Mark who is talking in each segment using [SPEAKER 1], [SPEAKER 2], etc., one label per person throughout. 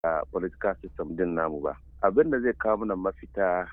[SPEAKER 1] a political system din namu ba abin da zai kawo mana mafita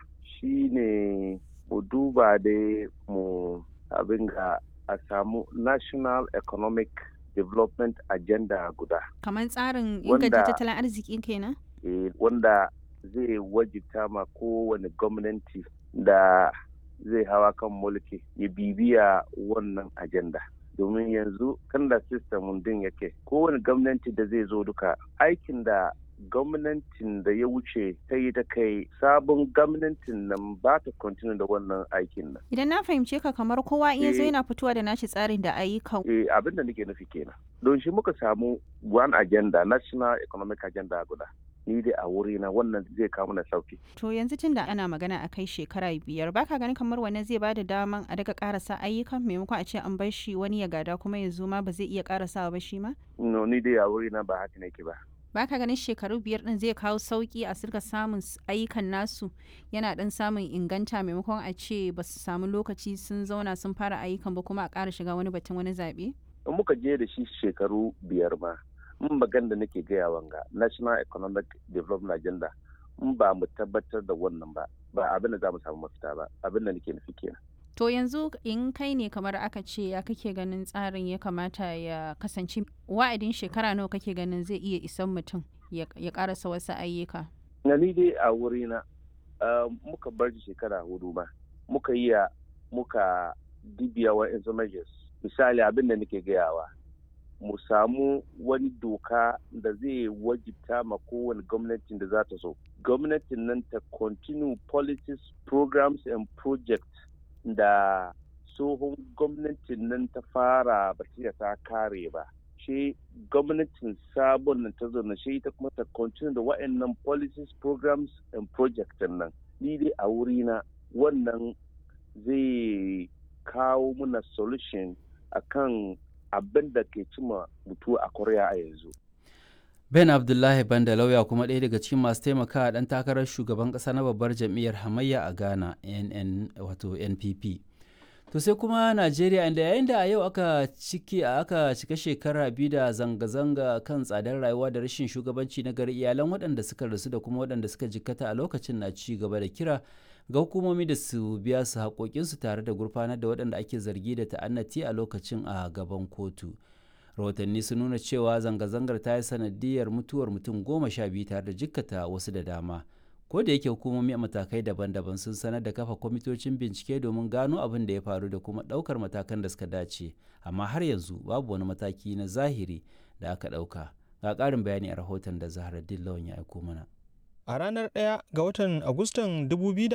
[SPEAKER 1] shine mu duba dai mu abin ga a samu national economic development agenda guda
[SPEAKER 2] kamar tsarin inganta tattalin arziki kenan
[SPEAKER 1] eh, wanda zai wajibta ma kowane gwamnati da zai hawa kan mulki ya bibiya wannan agenda domin yanzu kan da system din yake kowane gwamnati da zai zo duka aikin da gwamnatin da ya wuce ta yi ta kai sabon gwamnatin nan ba ta continue da wannan aikin nan.
[SPEAKER 2] Idan na fahimce ka kamar kowa in zo yana fitowa da nashi tsarin da ayyukan.
[SPEAKER 1] Eh abin da nake nufi kenan. Don shi muka samu one agenda national economic agenda guda. Ni dai a wuri na wannan zai kawo mana sauki.
[SPEAKER 2] To yanzu tun da ana magana a kai shekara biyar baka ganin kamar wannan zai bada daman a daga karasa ayyukan maimakon a ce an bar shi wani ya gada kuma ya zo ma ba zai iya karasawa ba shi ma?
[SPEAKER 1] No ni dai a wuri na ba haka nake ba.
[SPEAKER 2] baka ganin shekaru biyar din zai kawo sauki a sirka samun ayyukan nasu yana dan samun inganta maimakon a ce ba su samu lokaci sun zauna sun fara ayyukan ba kuma a ƙara shiga wani batun wani zaɓe?
[SPEAKER 1] in muka je da shi shekaru biyar ma in magan da nake gaya wanga national economic development agenda in ba mu tabbatar da wannan ba ba abin da za mu samu mafita ba abin da nake nufi kenan
[SPEAKER 2] To yanzu in kai ne kamar aka ce ya kake ganin tsarin ya kamata ya kasance wa'adin shekara nawa kake ganin zai iya isan mutum ya karasa wasu ayyuka.
[SPEAKER 1] Na ni dai a wurina muka bar shekara hudu ma muka yi muka dibiya wa measures misali abin da nake gayawa mu samu wani doka da zai wajibta ma kowane gwamnatin da za ta so gwamnatin nan ta continue policies programs and projects da tsohon gwamnatin nan ta fara ba ta kare ba shi gwamnatin sabon nan ta zauna shi ita kuma ta continue da wa'annan policies programs and projects nan ni dai a wurina wannan zai kawo muna solution akan abin da ke cima mutu a korea a yanzu
[SPEAKER 3] ben abdullahi banda lauya kuma ɗaya daga cikin masu taimakawa ɗan takarar shugaban ƙasa na babbar jam'iyyar hamayya a ghana nn wato npp to sai kuma najeriya inda yayin da a yau aka ciki aka cika shekara biyu da zanga-zanga kan tsadar rayuwa da rashin shugabanci na gari iyalan waɗanda suka rasu da kuma waɗanda suka jikkata a lokacin na ci gaba da kira ga hukumomi da su biya su haƙoƙinsu tare da gurfanar da waɗanda ake zargi da ta'annati a lokacin a gaban kotu rahotanni sun nuna cewa zanga-zangar ta yi sanadiyar mutuwar mutum goma sha biyu tare da jikkata wasu da dama ko da yake hukumomi a matakai daban-daban sun sanar da kafa kwamitocin bincike domin gano abin da ya faru da kuma ɗaukar matakan da suka dace amma har yanzu babu wani mataki na zahiri da aka ɗauka ga ƙarin bayani a rahoton da zahra lawan ya aiko mana
[SPEAKER 4] A ranar 1 ga watan Agustan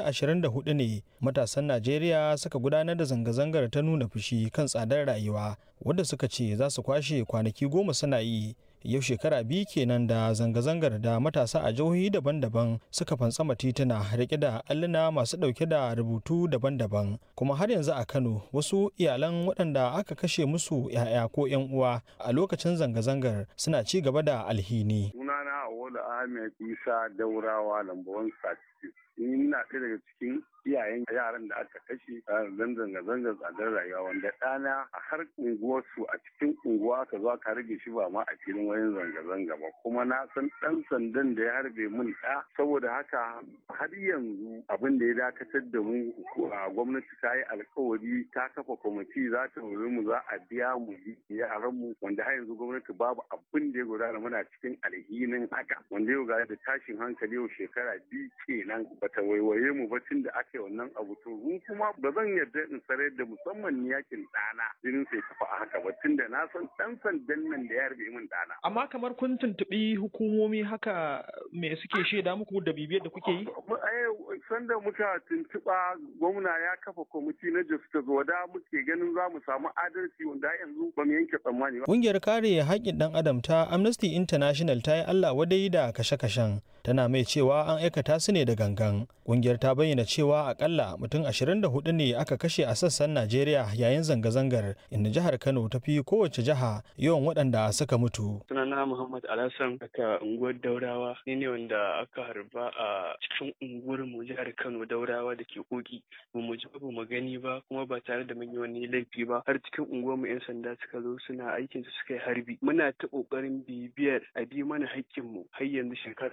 [SPEAKER 4] 2024 ne matasan Najeriya suka gudanar da zanga-zangar ta nuna fushi kan tsadar rayuwa wadda suka ce za su kwashe kwanaki goma suna yi. Yau shekara biyu kenan da zanga-zangar da matasa a jihohi daban-daban suka fantsama tituna rike da alluna masu ɗauke da rubutu daban-daban. Kuma har yanzu a Kano wasu iyalan waɗanda aka kashe musu 'ya'ya ko 'yan uwa a lokacin zanga-zangar suna ci gaba da alhini.
[SPEAKER 5] Sunana Awolu Ahmed Isa Daurawa Lambawan Sati. ina ɗaya daga cikin iyayen yaran da aka kashe don zanga-zangar tsadar rayuwa wanda ɗana a har unguwarsu a cikin unguwa aka zo aka rage shi ba ma a filin wayan zanga-zanga ba kuma na san ɗan sandan da ya harbe mun ɗa saboda haka har yanzu abin da ya dakatar da mu a gwamnati ta yi alkawari ta kafa kwamiti za ta wuri mu za a biya mu yaran mu wanda har yanzu gwamnati babu abin da ya gudana muna cikin alhinin haka wanda yau ga da tashin hankali yau shekara biyu kenan bata waiwaye mu ba tun da aka yi wannan abu to mun kuma ba zan yarda in sarar da musamman yakin ɗana jinin sai tafi a haka ba tun da na san ɗan sandan nan da ya harbe min ɗana.
[SPEAKER 6] Amma kamar kun tuntuɓi hukumomi haka me suke shaida muku da bibiyar da kuke yi?
[SPEAKER 5] Sanda muka tuntuɓa gwamna ya kafa kwamiti na justice wada muke ganin za mu samu adalci wanda yanzu ba mu yanke tsammani ba.
[SPEAKER 4] Ƙungiyar kare haƙƙin ɗan adam ta Amnesty International ta yi Allah wadai da kashe-kashen tana mai cewa an aikata su ne da gangan. Ƙungiyar ta bayyana cewa cewa akalla mutum 24 ne aka kashe a sassan Najeriya yayin zanga-zangar inda jihar Kano ta fi kowace jiha yawan waɗanda suka mutu.
[SPEAKER 7] Sunana Muhammad Alhassan daga unguwar Daurawa ni ne wanda aka harba a cikin unguwar mu jihar Kano Daurawa da ke koki ba mu ji ba mu gani ba kuma ba tare da mun yi wani laifi ba har cikin unguwar mu 'yan sanda suka zo suna aikin su suka yi harbi muna ta kokarin bibiyar a bi mana haƙƙin mu har yanzu shekara